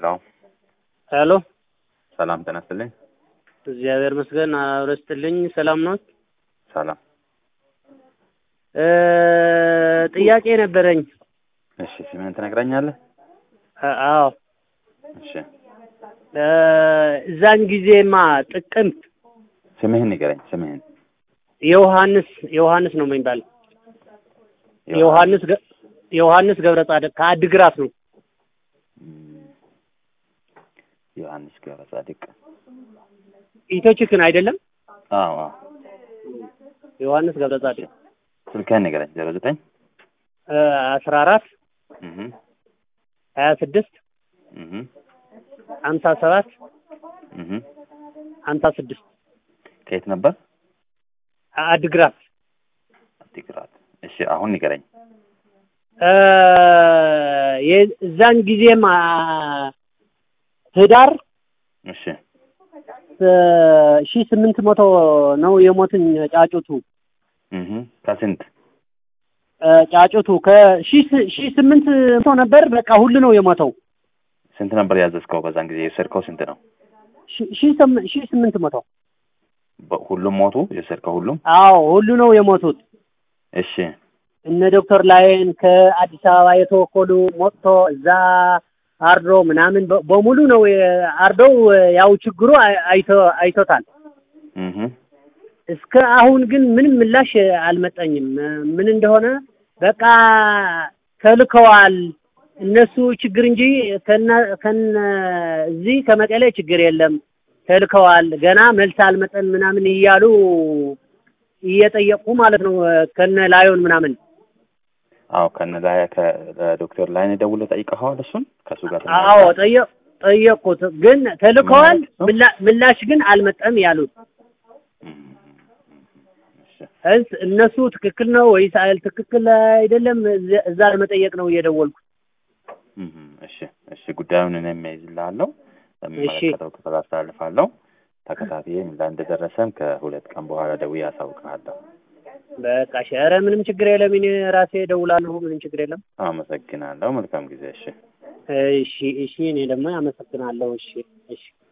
ሄሎ ሄሎ ሰላም ጤና ይስጥልኝ። እግዚአብሔር ይመስገን አብረው ይስጥልኝ። ሰላም ነው? ሰላም። እ ጥያቄ ነበረኝ። እሺ ስምህን ትነግረኛለህ? አ- አዎ እሺ እ እዛን ጊዜማ ጥቅምት ስምህን ንገረኝ። ስምህን የዮሐንስ ዮሐንስ ነው የሚባል ዮሐንስ ገ- ዮሐንስ ገብረ ጻድቅ ከአድግራት ነው። እም፣ ዮሐንስ ገብረ ጻድቅ። ኢትዮችክን አይደለም? አዎ አዎ። ዮሐንስ ገብረ ጻድቅ ስልክህን ንገረኝ። ዜሮ ዘጠኝ እ አስራ አራት እህ ሀያ ስድስት እህ ሀምሳ ሰባት እህ ሀምሳ ስድስት ከየት ነበር? አድግራት አዲግራት። እሺ አሁን ንገረኝ። እ የዛን ጊዜማ ህዳር እሺ ሺ ስምንት መቶ ነው የሞትን ጫጩቱ እህ ከስንት እ ጫጩቱ ከሺ ስ- ሺ ስምንት መቶ ነበር። በቃ ሁሉ ነው የሞተው። ስንት ነበር ያዘዝከው? በዛን ጊዜ የወሰድከው ስንት ነው? ሺ- ሺ ስም- ሺ ስምንት መቶ በ- ሁሉም ሞቱ? የወሰድከው ሁሉም? አዎ ሁሉ ነው የሞቱት። እሺ እነ ዶክተር ላይን ከአዲስ አበባ የተወከሉ ሞጥቶ እዛ አርዶ ምናምን በ- በሙሉ ነው የ- አርደው ያው ችግሩ አይ- አይቶ አይቶታል። እህ እስከ አሁን ግን ምንም ምላሽ አልመጣኝም። ምን እንደሆነ በቃ ተልከዋል እነሱ ችግር እንጂ ከነ ከነ እዚህ ከመቀሌ ችግር የለም ተልከዋል፣ ገና መልስ አልመጠን ምናምን እያሉ እየጠየቁ ማለት ነው ከነ ላዮን ምናምን አዎ ከነ ላይ ከዶክተር ላይን ደውለህ ጠይቀኸዋል? እሱን ከእሱ ጋር አዎ ጠየቅ ጠየቁት፣ ግን ተልከዋል ምላ- ምላሽ ግን አልመጠም ያሉት እም፣ እሺ እስ እነሱ ትክክል ነው ወይስ አይል ትክክል አይደለም፣ እዚያ- እዛ ለመጠየቅ ነው እየደወልኩ። እም፣ እሺ እሺ ጉዳዩን እኔም እይዝልሃለሁ ለሚመለከተው ክፍል አስተላልፋለሁ። ተከታትዬ ምን ላይ እንደደረሰም ከሁለት ቀን በኋላ ደውዬ አሳውቅሃለሁ። በቃ እሺ፣ ኧረ ምንም ችግር የለም። እኔ ራሴ እደውላለሁ። ምንም ችግር የለም። አመሰግናለሁ። መልካም ጊዜ። እሺ እሺ፣ እሺ። እኔ ደግሞ አመሰግናለሁ። እሺ፣ እሺ።